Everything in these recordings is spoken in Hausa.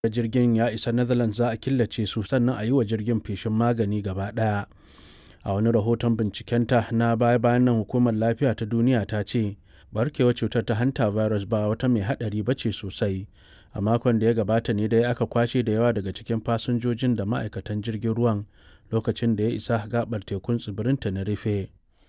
jirgin ya isa netherlands za a killace su sannan a yi wa jirgin feshin magani gaba ɗaya a wani rahoton bincikenta na baya-bayan nan hukumar lafiya ta duniya ta ce barkewar cutar ta hanta virus ba wata mai haɗari ba ce sosai a makon da ya gabata ne dai aka kwashe da yawa daga cikin fasinjojin da ma'aikatan jirgin ruwan lokacin da ya isa gabar tekun tsibirin tenerife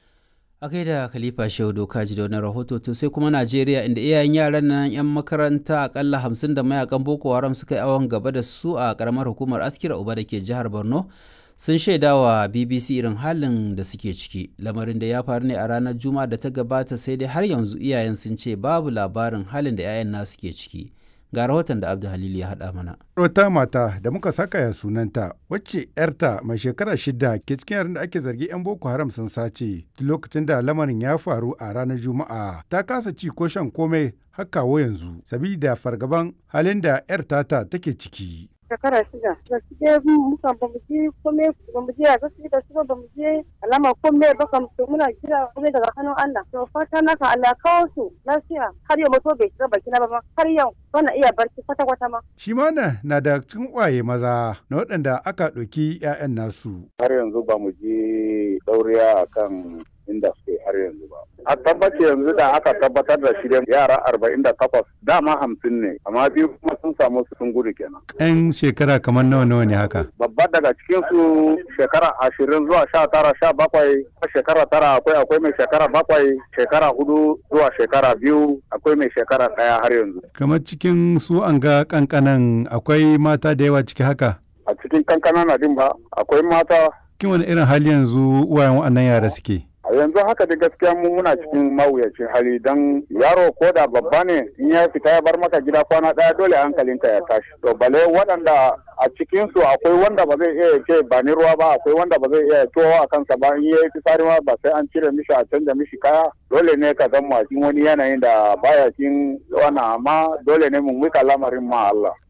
a kai da khalifa shehu doka ji da wani rahoto to sai kuma najeriya inda iyayen yaran nan yan makaranta akalla hamsin da mayakan boko haram suka yi awon gaba da su a karamar hukumar askira uba da ke jihar borno sun shaida wa bbc irin halin da suke ciki lamarin da ya faru ne a ranar juma'a da ta gabata sai dai har yanzu iyayen sun ce babu labarin halin da 'ya'yan nasu ke ciki ga rahoton da abdu halil ya haɗa mana wata mata da muka saka ya sunanta wacce yarta mai shekara shida ke cikin yaran da ake zargi 'yan boko haram sun sace lokacin da lamarin ya faru a ranar juma'a ta kasa ci ko shan komai har kawo yanzu sabida fargaban halin da yar tata take ciki shekara shida da suke muka ba mu je kome ba mu je a gaske da su ba mu je alama kome ba kam to muna jira kome daga hannun Allah to fata na ka Allah kawo su lafiya har yau mutu bai shiga baki na ba har yau bana iya barci kwata kwata ma shi ma na da cikin kwaye maza na waɗanda aka ɗauki 'ya'yan nasu har yanzu ba mu je dauriya akan inda suke har yanzu ba. A tabbace yanzu da aka tabbatar da shi yara arba'in da takwas dama hamsin ne amma biyu kuma sun samu su sun gudu kenan. Yan shekara kamar nawa nawa ne haka? Babba daga cikin su shekara ashirin zuwa sha tara sha bakwai shekara tara akwai akwai mai shekara bakwai shekara hudu zuwa shekara biyu akwai mai shekara ɗaya har yanzu. Kamar cikin su an ga kankanan akwai mata da yawa ciki haka? A cikin kankanan na din ba akwai mata. Kin wani irin hali yanzu uwayen waɗannan yara suke? yanzu haka da gaskiya mu muna cikin mawuyacin hali don yaro ko da babba ne in ya fita ya bar maka gida kwana daya dole hankalinka ya tashi to bale waɗanda a cikin su akwai wanda ba zai iya ce ba ni ruwa ba akwai wanda ba zai iya towa a kansa ba in yayi fitsari ma ba sai an cire mishi a canja mishi kaya dole ne ka zama cikin wani yanayin da baya cikin wannan amma dole ne mu mika lamarin ma Allah